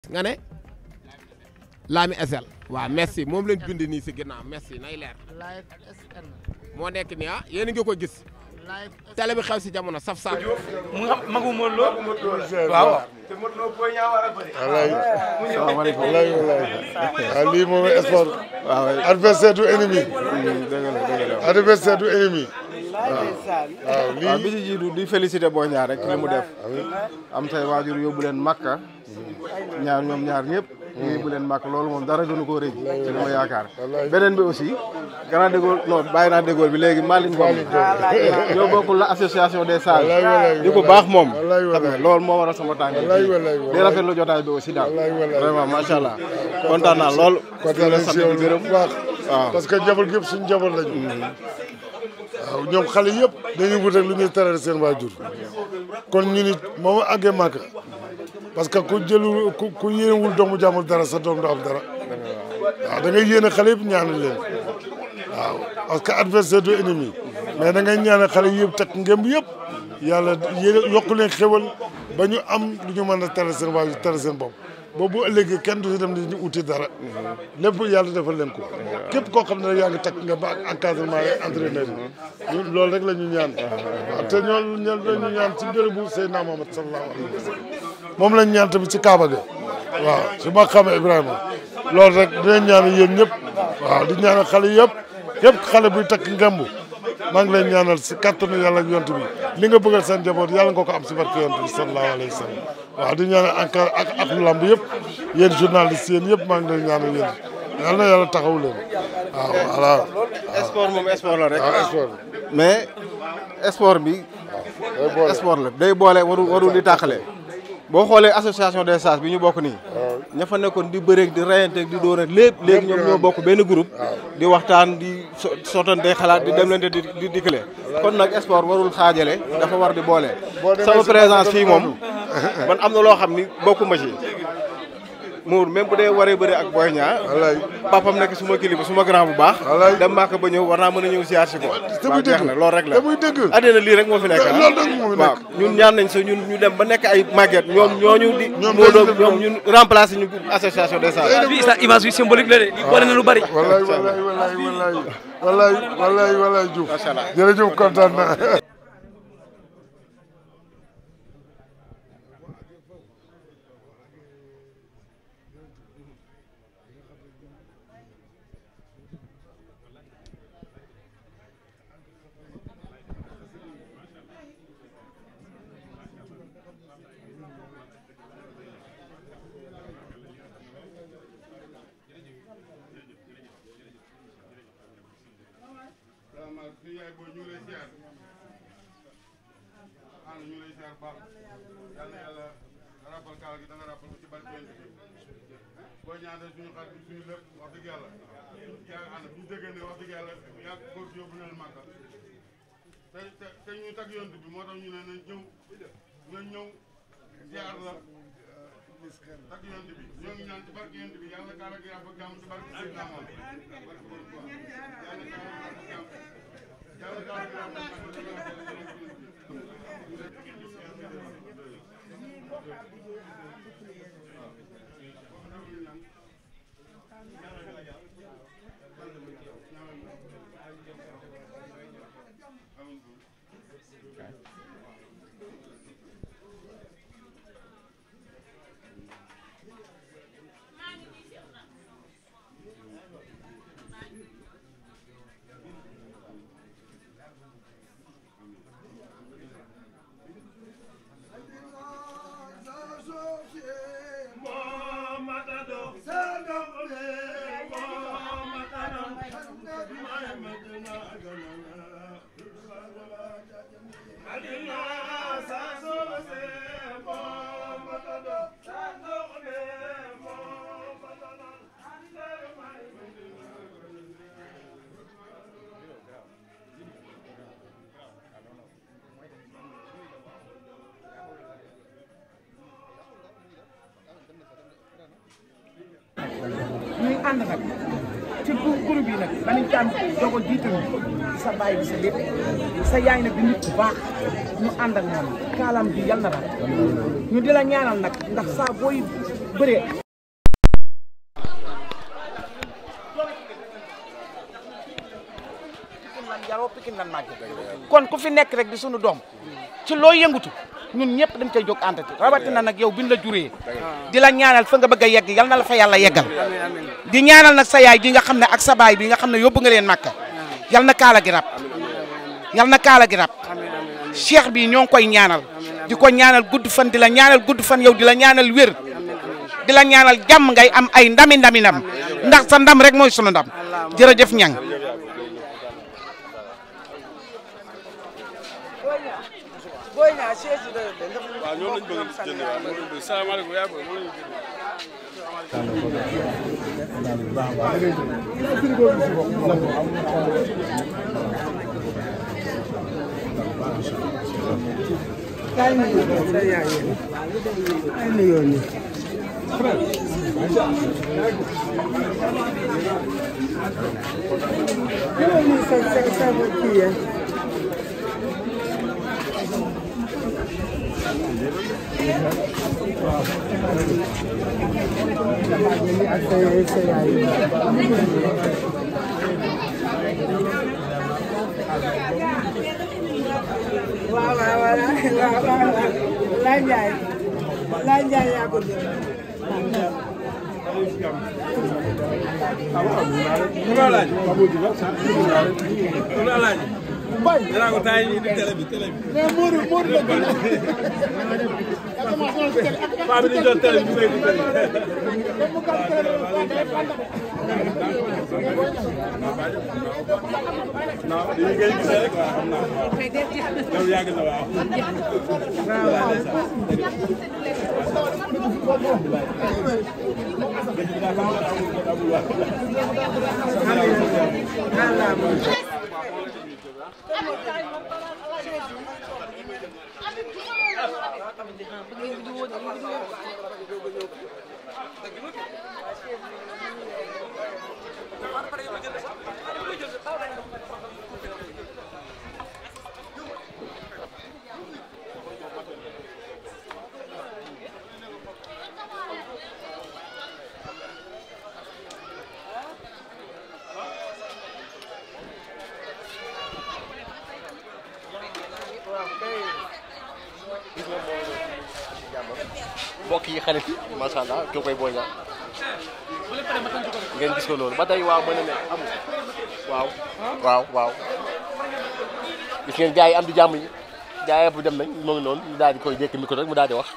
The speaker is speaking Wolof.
nga ne Lami SL waaw merci moom lañ bind nii si ginnaaw merci nay leer live SN moo nekk nii ah yéen a ngi ko gis live télé bi xew si jamono saf saf mu nga magu Modou Lo waaw salaamaaleykum walaay walaay waaw lii moom sport waaw adversaire du ennemi dëgg la dëgg la adversaire du ennemi waaw waaw lii bi ci jiitu di félicité Boy Niang rek ci li mu def am say waajur yóbbu leen Makka ñaar ñoom ñaar ñëpp ñu yóbbu leen Makka loolu moom dara gënu koo rëy ci li ma yaakaar beneen bi aussi grand dégol non bàyyi naa dégol bi léegi Malick Ngom ñoo bokkul la association des sages Wallaay, wallaay, di ko baax moom wallaay, xam nga wallaay. loolu moo waral sama tànk Wallaay, wallaay, wallaay. di rafetlu jotaay bi aussi daal Wallaay, wallaay. vraiment macha allah kontaan naa lool kontaan nañ si yow gërëm bu baax waaw. parce que njaboot gi yëpp suñu njaboot lañu waaw ñoom xale yëpp dañuy wut rek lu ñuy terale seen waajur kon ñu nit moom àggee màkk parce que ku jëlul ku ku yéenewul doomu jàmbur dara sa doom du am dara waaw da ngay yéene xale yëpp ñaanal leen waaw parce que adversaire du ennemi mais da ngay ñaanal xale yëpp teg ngëm yëpp yàlla yéene yokk leen xéwal ba ñu am lu ñu mën a tere seen waajur tere seen bopp boobu bu ëllëgee kenn du si dem di uti dara lépp yàlla defal leen ko képp koo xam ne yaa ngi takk nga ba ak encadrement yi entraîneur yi ñun loolu rek la ñu ñaan waaw te ñoo ñoo ñu ñaan ci bérébu Seydina Muhammad sallallahu alayhi wa sallam moom lañ ñaan tamit ci Kaaba ga waaw ci ma xame Ibrahima loolu rek dinañ ñaan yéen ñëpp waaw di ñaanal xale yëpp képp xale buy takk ngemb maa ngi leen ñaanal si kattanu yàlla ak yont bi li nga bëggal seen njaboot yàlla nga ko am si barke yont bi sallallahu alayhi wa sallam waaw di ñaanal encore ak ak lu lamb yëpp yéen journaliste yéen yëpp maa ngi leen ñaanal yéen yàlla na yàlla taxaw leen waaw voilà sport moom sport la rek waaw sport mais sport bi day boole sport la day boole warul warul di tàqale boo xoolee association des sages bi ñu bokk nii ña fa nekkoon di bëreeg di reyanteeg di dóor ak lépp léegi ñoom ñoo bokk benn groupe di waxtaan di so sottante xalaat di demlante di di dikkale kon nag sport warul xaajale dafa war di boole Boo demee sama si présence Mamadou fii moom man am na loo xam ni bokkuma ci muur même bu dee waree bëri ak Boy Niang wallaay papam nekk suma kilifa suma grand bu baax Wallaay. dem Màkka ba ñëw war naa mën a ñëw siyaar si ko te waaw muy jeex dëgg na loolu rek la te muy dëgg àddina lii rek moo fi nekk ah. loolu rek moo fi waaw nekk ñun ñaan nañ sa ñun ñu dem ba nekk ay màgget ñoom ñooñu di ñoom moo doon dañuy def ñoom loolu. ñun remplacer ñu association des sages bi sa image bi symbolique la de di wane na lu bari wallaay wallaay wallaay wallaay wallaay wallaay wallaay Diouf jërëjëf kontaan naa salaamaaleykum yaay booy ñu ngi lay ziar ah ñu ngi lay ziar baax yal na yàlla rappal kaal gi da nga rappal ko ci barke yonent bi boo ñaanee suñu xarit bi suñu lépp wax dëgg yàlla yaa ànd bu ñu déggee ne wax dëgg yàlla yaa góor gi yóbbu leen màggal te te te ñu tag yonent bi moo tax ñu ne nañ ñëw nañ ñëw ziar la tag yonent bi ñoo ngi ñaan ci barke yonent bi yàlla kaal gi yàlla jàmm ci barke Seydina Moom yàlla kaal gi yàlla jàmm yàlla kaal gi yàlla ñuy ànd nag ci groupe groupe yi nag dañuy daan doog a jiital sa baay bi sa lépp sa yaay nag di nit bu baax ñu ànd ak moom kaalam bi yal na daal ñu di la ñaanal nag ndax saa booy bëree Pikine lan yaroo Pikine lan màgge kon ku fi nekk rek di sunu doom ci loo yëngutu ñun ñëpp dañ koy jóg àndati rawatina nag yow bin la juree di la ñaanal fa nga bëgg a yegg yal na la fa yàlla yeggal di ñaanal nag sa yaay ji nga xam ne ak sa baay bi nga xam ne yóbbu nga leen màkka yal na kaala gi rab yal na kaala gi rab cheikh bi ñoo ngi koy ñaanal di ko ñaanal gudd fan di la ñaanal gudd fan yow di la ñaanal wér di la ñaanal jàmm ngay am ay ndami ndami ndam ndax sa ndam rek mooy sunu ndam jërëjëf ñang waaw ñoom lañ bëgg jënd waaw moom lañ bëgg salaamaaleykum yaa bëgg moom lañ jënd waaw waaw waaw waaw waaw Laye Ndiaye Laye Ndiaye yaa ko jël. mbokk yi xarit yi macha allah kii koy Boy Niang ngeen gis ko loolu ba tey waaw mën na ne amul waaw waaw waaw gis ngeen gars yi am di jàmm yi gars yëpp dem nañ moo ngi noonu ñu daal di koy dékk micro rek mu daal di wax